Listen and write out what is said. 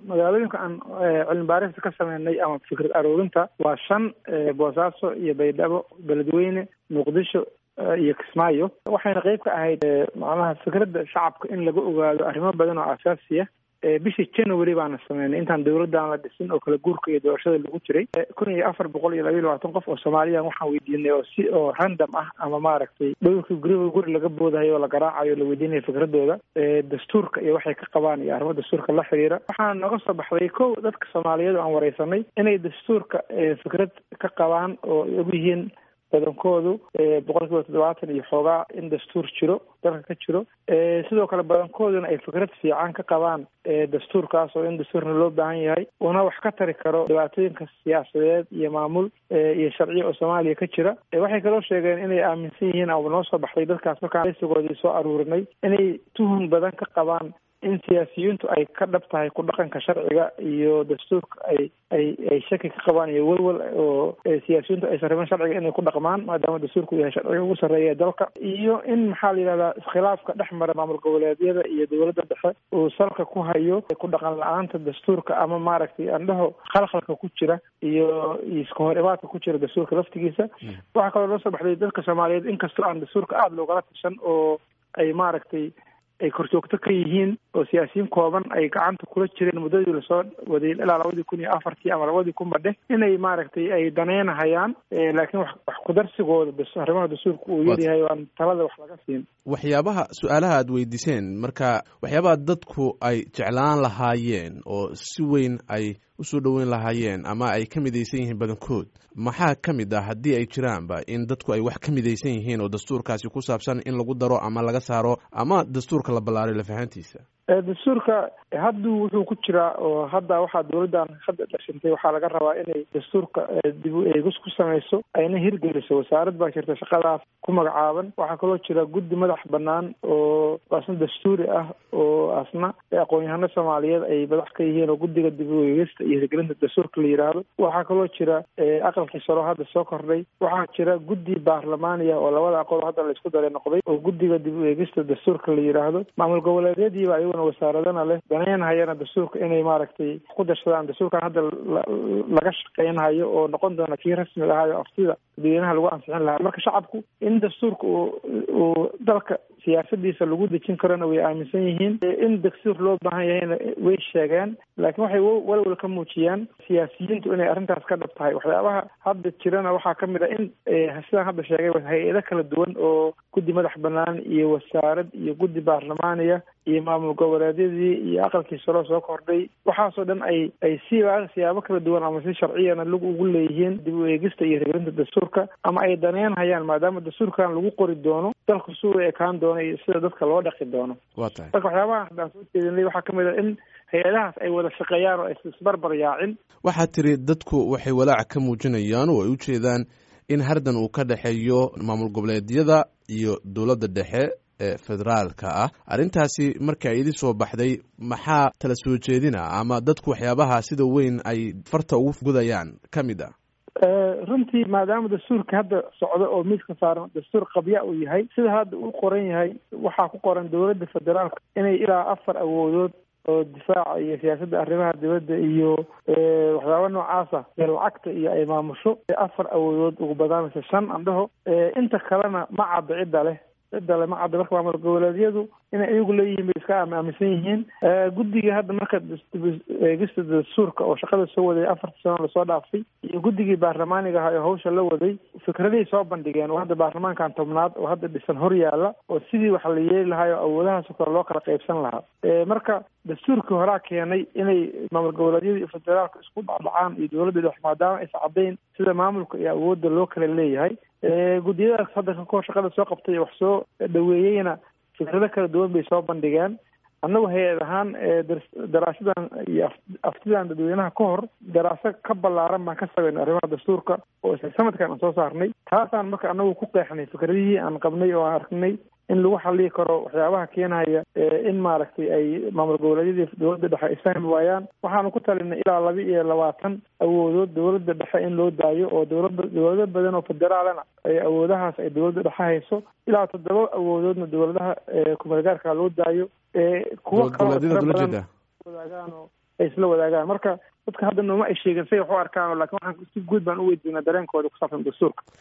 magaalooyinka aan cilmi baarista ka sameynay ama fikrad aroorinta waa shan boosaaso iyo baydhabo beledweyne muqdisho iyo kismaayo waxayna qeyb ka ahayd macnaha fikradda shacabka in laga ogaado arrimo badan oo asaasiya bishii january baana sameynay intaan dawladdan la dhisin oo kala guurka iyo doorashada lagu jiray kun iyo afar boqol iyo laba iyo labaatan qof oo soomaaliyan waxaan weydiinay oo si oo random ah ama maaragtay dhowrkii guriga guri laga boodahayo oo la garaacayo la weydiinayo fikradooda dastuurka iyo waxay ka qabaan iyo arrimo dastuurka la xiriira waxaana nooga soo baxday kow dadka soomaaliyeed oo aan wareysanay inay dastuurka fikrad ka qabaan oo ay og yihiin badankoodu boqol kiiba toddobaatan iyo xoogaa in dastuur jiro dalka ka jiro sidoo kale badankooduna ay fikrad fiican ka qabaan dastuurkaas oo in dastuurna loo baahan yahay una wax ka tari karo dhibaatooyinka siyaasadeed iyo maamul iyo sharciya oo soomaaliya ka jira waxay kaloo sheegeen inay aaminsan yihiin ama noo soo baxday dadkaas markaan raysigoodii soo aruurinay inay tuhun badan ka qabaan in siyaasiyiintu ay ka dhab tahay ku dhaqanka sharciga iyo dastuurka ay ay ay shaki ka qabaan iyo welwel oo siyaasiyiintu aysan rabin sharciga inay ku dhaqmaan maadaama dastuurku yahay sharciga ugu sarreeya dalka iyo in maxaa la yidhahdaa iskhilaafka dhex mara maamul goboleedyada iyo dowladda dhexe uu salka ku hayo ku dhaqan la-aanta dastuurka ama maaragtay andhaho khalkhalka ku jira iyo iska hor imaadka ku jira dastuurka laftigiisa waxaa kaloo noo soo baxday dadka soomaaliyeed inkastoo aan dastuurka aada loogala tashan oo ay maaragtay ay korjoogto ka yihiin oo siyaasiyiin kooban ay gacanta kula jireen muddadii lasoo waday ilaa labadii kun iyo afartii ama labadii kun ba dheh inay maaragtay ay daneynahayaan laakiin wax wax kudarsigooda arrimaha dastuurka uu yaryahay oo aan talada wax laga siin waxyaabaha su-aalaha aad weydiiseen marka waxyaabaha dadku ay jeclaan lahaayeen oo si weyn ay usoo dhoweyn lahaayeen ama ay ka midaysan yihiin badankood maxaa ka mid ah haddii ay jiraanba in dadku ay wax ka midaysan yihiin oo dastuurkaasi ku saabsan in lagu daro ama laga saaro ama dastuurka la ballaaray lafahantiisa dastuurka hadduu wuxuu ku jiraa oo hadda waxaa dawladdan hadda dhashintay waxaa laga rabaa inay dastuurka dib u eegis ku samayso ayna hirgeliso wasaarad baa jirta shaqadaas ku magacaaban waxaa kaloo jira guddi madax banaan oo asna dastuuri ah oo asna aqoon-yahano soomaaliyeed ay madax ka yihiin oo guddiga dib u eegista iyo hirgelinta dastuurka la yidhaahdo waxaa kaloo jira aqalkii saro hadda soo kordhay waxaa jira guddi baarlamaaniya oo labada aqoon hadda laisku daray noqday oo guddiga dib u eegista dastuurka la yidhaahdo maamul goboleedyadiiba ayaguna wasaaradana leh daneynhayana dastuurka inay maaragtay ku darsadaan dastuurkan hadda laga shaqeynhayo oo noqon doona kii rasmiga ahayo aftida dadweynaha lagu ansixin lahaa marka shacabku in dastuurka uu uu dalka siyaasadiisa lagu dejin karona way aaminsan yihiin in dastuur loo baahan yahayna way sheegeen laakiin waxay walwal ka muujiyaan siyaasiyiintu inay arrintaas ka dhab tahay waxyaabaha hadda jirana waxaa ka mid a in sidaan hadda sheegay hay-ado kala duwan oo guddi madax banaan iyo wasaarad iyo guddi baarlamaaniya iyo maamul goboleedyadii iyo aqalkii saro soo kordhay waxaasoo dhan ay ay siba siyaabo kala duwan ama si sharciyana lagu ugu leeyihiin dib u eegista iyo hirgelinta dastuurka ama ay daneynhayaan maadaama dastuurkan lagu qori doono dalku si u ekaan doono iyo sida dadka loo dhaqi doono wa tahay marka waxyaabaha haddaan soo jeedinay waxaa kamid a in hay-adahaas ay wada shaqeeyaan oo aysa isbarbar yaacin waxaad tiri dadku waxay walaac ka muujinayaan oo ay u jeedaan in hardan uu ka dhexeeyo maamul goboleedyada iyo dowladda dhexe ee federaalka ah arrintaasi marka idi soo baxday maxaa tala soo jeedina ama dadku waxyaabaha sida weyn ay farta ugu gudayaan ka mid ah runtii maadaama dastuurka hadda socdo oo miiska saaran dastuur qabya uu yahay sida hadda uu qoran yahay waxaa ku qoran dowladda federaalka inay ilaa afar awoodood oo difaaca iyo siyaasadda arrimaha dibadda iyo waxyaaba noocaasa ee lacagta iyo ay maamusho afar awoodood ugu badaanaysa shan andhaho inta kalena ma cadda cidda leh cidda le ma cadda marka maamul goboleedyadu inay iyagu leeyihiin bay iska aaminsan yihiin guddigii hadda marka eegista dastuurka oo shaqada soo waday afartii sano lasoo dhaafay iyo guddigii baarlamaaniga ahaa oo hawsha la waday fikradahay soo bandhigeen oo hadda baarlamaankan tobnaad oo hadda dhisan hor yaalla oo sidii wax la yeeli lahaa oo awoodahaasoo kale loo kala qaybsan lahaa marka dastuurkii horaa keenay inay maamul goboleedyada iyo federaalka isku dhacdhacaan iyo dowladda dhex maadaama aysa caddayn sida maamulka iyo awoodda loo kala leeyahay guddiyadaas hadda kakor shaqada soo qabtay wax soo dhaweeyeyna fikrado kala duwan bay soo bandhigeen annagu hay-ad ahaan daraasadan iyo aftidan dadweynaha ka hor daraaso ka ballaaran baan ka sameynay arrimaha dastuurka oo isla sanadkan aan soo saarnay taasaan marka annagu ku qeexnay fikradihii aan qabnay oo aan arknay in lagu xallii karo waxyaabaha keenaya in maaragtay ay maamul goboleedyadii dowladda dhexe ay fahmi waayaan waxaanu ku talinay ilaa laba iyo labaatan awoodood dowladda dhexe in loo daayo oo dowlada dowlado badan oo federaalana ay awoodahaas ay dowladda dhexe hayso ilaa toddoba awoodoodna dowladaha kumeelgaarka loo daayo kuwo kaloo wadaagaan oo ay isla wadaagaan marka dadka hadda nooma ay sheegin say wax u arkaan lakin waxaan si guud baan u weydiinaa dareenkooda ku saabsan dastuurka